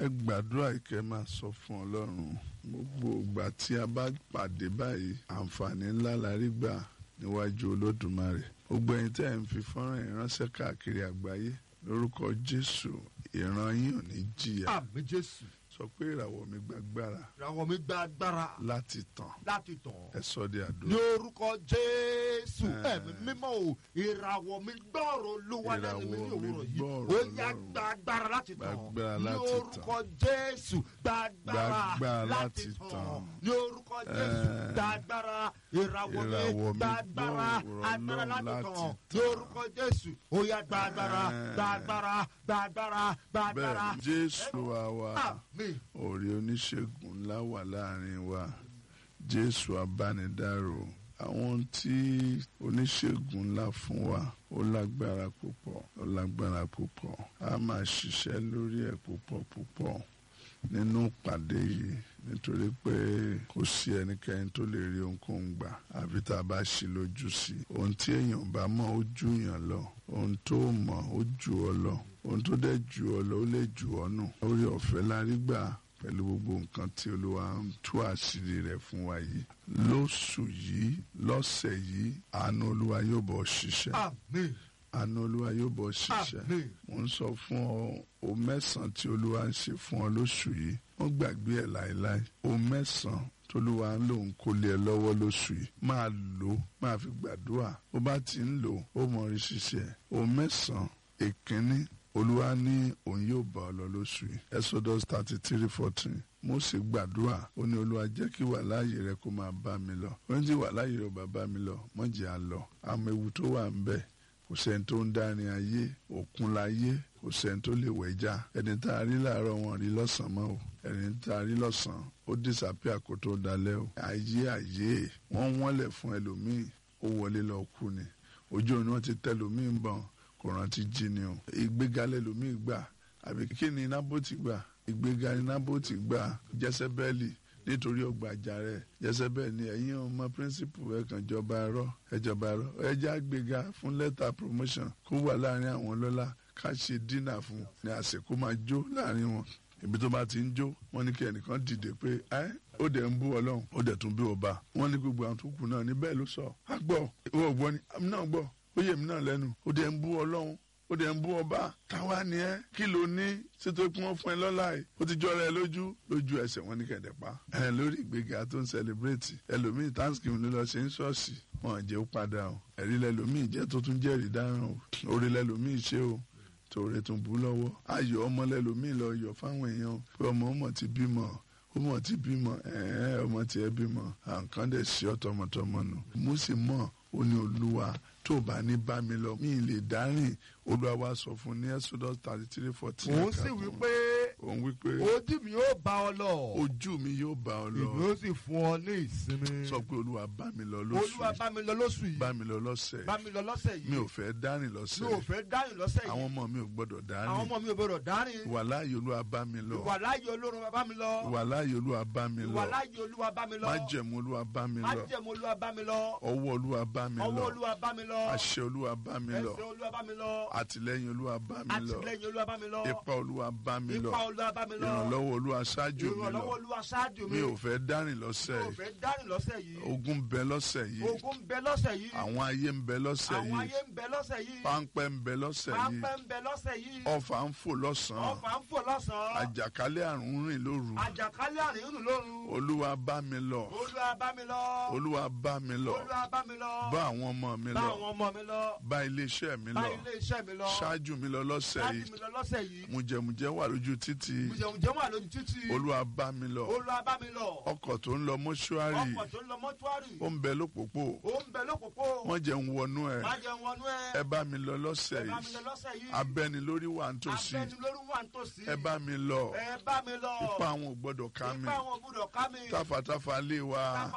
ẹ gbàdúrà ìkẹ́ máa sọ fún ọlọ́run gbogbo ìgbà tí a bá pàdé báyìí àǹfààní ńlá la rí gbà níwájú olódùmarè gbogbo ẹ̀yin tẹ́ ẹ̀ ń fi fọ́nrán ìránṣẹ́ káàkiri àgbáyé lórúkọ jésù ìran yín ò ní jìyà àmì jésù sọ pé ìràwọ̀ mi gbàgbára ìràwọ̀ mi gba agbára láti tàn láti tàn ẹ sọ di ní àdúrà orúkọ jésù Eh. ẹ̀mí mímọ́ o ìràwọ̀ mi gbọ́rọ̀ olúwa lẹ́nu mi ní Ìràwọ̀ mi òwúrọ̀ yìí gbọ́rọ̀ ó yá Ọlọ́run. gba agbára láti tàn Gba agbára ní láti orúkọ jésù gba agbára Gba agbára láti láti tàn tàn. ní orúkọ jésù Eh. gba agbára ìràwọ̀ mi Ìràwọ̀ mi gba agbára gbọ́rọ̀ agbára Ọlọ́run láti láti tàn ní tàn. orúkọ jésù ó yá gba agbára Eh. gba agbára gba agbára gba agbára bẹ́ẹ̀ jésù àwa àmín orí oníṣègùn ńlá wà láàrin wa jésù abánidárò àwọn tí oníṣègùn ńlá fún wa ó lágbára púpọ̀ ó lágbára púpọ̀ a máa ṣiṣẹ́ lórí ẹ̀ púpọ̀ púpọ̀ nínú ìpàdé yìí nítorí pé kò sí ẹnikẹ́ni tó lè rí ohunkóhun gbà àfi tá a bá ṣí lójú sí i ohun tí èèyàn bá mọ̀ ó jù yàn lọ ohun tó mọ̀ ó jù ọ lọ ohun tó dẹ̀ jù ọ lọ ó lè jù ọ nù orí ọ̀fẹ́ la rí gbà pẹ̀lú gbogbo nǹkan tí olúwa ń tú àṣírí rẹ̀ fún wa yìí lóṣù yìí lọ́sẹ̀ yìí àánú olúwa yóò bọ̀ ṣiṣẹ́ àmín àánú olúwa yóò bọ̀ ṣiṣẹ́ àmín mo ń sọ fún ọ o mẹ́sàn-án tí olúwa ń ṣe fún ọ lóṣù yìí wọ́n gbàgbé ẹ̀ láéláé o mẹ́sàn-án tolúwa ń lòun kó lé ẹ lọ́wọ́ lóṣù yìí máa lò ó máa fi gbàdúrà bó bá ti ń lò ó ó mọ orí ṣiṣẹ́ o mẹ́sàn-án èkínní olúwa ní òun yóò bá ọ lọ lóṣù yìí exodus thirty three fourteen Mósè gbàdúrà ó ní olúwa jẹ́ kí wà láàyè rẹ kó máa bá mi lọ ó ní tí wà láàyè rẹ ò bá bá mi lọ mọ̀jẹ̀ á lọ àmọ́ ewu tó wà ń bẹ̀ kò sẹ́ni tó ń dárin ayé òkun láyé kò sẹ́ni tó lè wẹ̀já ẹni tá a rí láàárọ̀ wọn rí lọ́sàn-án mọ́ o ẹni tá a rí lọ́sàn-án ó disappear kó tó dalẹ́ o ayé ayé wọ́n wọ́nlẹ̀ fún ẹlòmíì ó wọlé lọ kú ni ojú òní wọn ti tẹ ẹlòmíì ń bọ̀n kò rántí jí ni o ìgbéga lẹlòmíì gbà àbí kí ni nábòtì gbà ìgbéga ni nábòtì gbà jẹsẹbẹ́ẹ̀lì nítorí ọgbà àjà rẹ jẹsẹbẹ́ẹ̀ ni ẹ̀yin ọmọ píríncípù ẹ kàn jọba ẹ̀rọ ẹjọba ẹ̀rọ ẹjẹ àgbéga fún lẹ́tà promotion kó wà láàrin àwọn ọlọ́lá ká ṣe dínà fún ní àsìkò máa jó láàrin wọn ibi tó bá ti ń jó wọn ní kí ẹnìkan dìde pé ẹ ó dẹ̀ ń bú ọlọ́run ó dẹ̀ tún bí ọba wọn ní gbogbo àwọn tó kù náà ní bẹ́ẹ̀ ló sọ á gbọ́ ìwọ gbọ́ ni àmì náà gbọ́ ó yẹ mi náà lẹ́nu ó dẹ̀ ń bú ọlọ́run ó dẹ̀ ń bú ọba táwa ni ẹ kí ló ní ṣètò kí wọ́n fún ẹ lọ́la ẹ̀ ó ti jọra ẹ lójú lójú ẹsẹ̀ wọn ní kẹ̀dẹ̀ pa ẹ lórí ìgbéga tó ń sẹlẹ̀bírẹ̀tì ẹlòmíì thanksgiving ló lọ ṣe ń ṣọ́ọ̀ṣì wọn jẹ́ ó padà o ẹ̀rí lẹ́lòmíì jẹ́ tó tún jẹ́rìí dáhùn o orí lẹ́lòmíì ṣe o tòrè tún bú lọ́wọ́ ayọ̀ ọmọ lẹ́lòmíì lọ yọ̀ fáwọn èèyàn pé ọmọ ọmọ ti bímọ ọmọ ti bímọ ẹ̀ẹ́ ọmọ tiẹ̀ bímọ àǹkan dẹ̀ ṣe ọ́ tọmọtọmọ nù mo sì mọ̀ ó ní olúwa tó bá ní bá mi lọ mí lè dárìn olúwa wa sọ fún ní exodus thirty three fourteen. òun sì wí pé òun wí pé ojú mi yóò bá ọ lọ ojú mi yóò bá ọ lọ ìlú ó sì fún ọ ní ìsinmi sọ pé olúwa bá mi lọ lóṣù olúwa yìí bá mi lọ lóṣù yìí bá mi lọ lọ́sẹ̀ bá mi lọ lọ́sẹ̀ yìí mi ò fẹ́ dárìn mi lọ́sẹ̀ ò fẹ́ dárìn lọ́sẹ̀ àwọn yìí ọmọ mi ò gbọ́dọ̀ àwọn dárìn ọmọ mi ò gbọdọ̀ dárìn wà láàyè olúwa bá mi lọ ìwà láàyè olórun bá mi lọ wà láàyè olúwa bá mi ìwà lọ láàyè olúwa bá mi lọ májẹ̀mú olúwa bá mi lọ májẹ̀mú olúwa bá mi lọ ọwọ́ olúwa bá mi ọwọ́ lọ olúwa bá mi lọ àṣẹ olúwa bá mi lọ ẹsẹ̀ olúwa bá mi lọ àtìlẹ́yìn olúwa bá mi lọ àtìlẹ́yìn olúwa bá mi lọ ipa olúwa bá mi lọ ipa olúwa bá mi lọ ìrànlọ́wọ́ olúwa ṣáájú mi lọ ìrànlọ́wọ́ olúwa ṣáájú mi mi ò fẹ́ dárìn lọ́sẹ̀ mi ò yìí fẹ́ dárìn lọ́sẹ̀ yìí ogun ń bẹ lọ́sẹ̀ yìí ogun ń bẹ lọ́sẹ̀ yìí àwọn ayé ń bẹ lọ́sẹ̀ àwọn yìí ayé ń bẹ lọ́sẹ̀ yìí páńpẹ́ ń bẹ lọ́sẹ̀ yìí pápẹ́ ń bẹ lọ́sẹ̀ yìí ọfà ń fò lọ́sàn-án ọfà ń fò lọ́sàn-án àjàkálẹ̀ àrùn ń rìn lóru àjàkálẹ̀ àrùn ń rìn lóru olúwa bá mi lọ olúwa bá mi lọ olúwa bá mi lọ olúwa bá mi lọ bá àwọn ọmọ mi bá lọ àwọn ọmọ mi lọ bá iléeṣẹ́ mi bá lọ ilé iṣẹ́ mi lọ ṣáájú mi lọ lọ́sẹ̀ ṣáájú yìí mi lọ lọ́sẹ̀ yìí mùjẹ̀mùjẹ̀ wà lójú títì mùjẹ̀mùjẹ̀ wà lójú títì olúwa bá mi lọ olúwa bá mi lọ ọkọ̀ tó ń lọ mọ́ṣúárì ọkọ̀ tó ń lọ mọ́túárì ó ń bẹ lópòpó ó ń bẹ lópòpó wọ́n jẹ́ ń wọnú ẹ̀ má jẹun wọnú ẹ ẹ bá mi lọ lọ́sẹ̀ ẹ bá mi yìí lọ lọ́sẹ̀ yìí abẹ́ni lórí wà ń tòsí abẹ́ni lórí wà ń tòsí ẹ bá mi lọ ẹ bá mi lọ ipá àwọn ò gbọ́dọ̀ ká mi ipá àwọn ò gbúdọ̀ ká mi táfàtáfà lé wa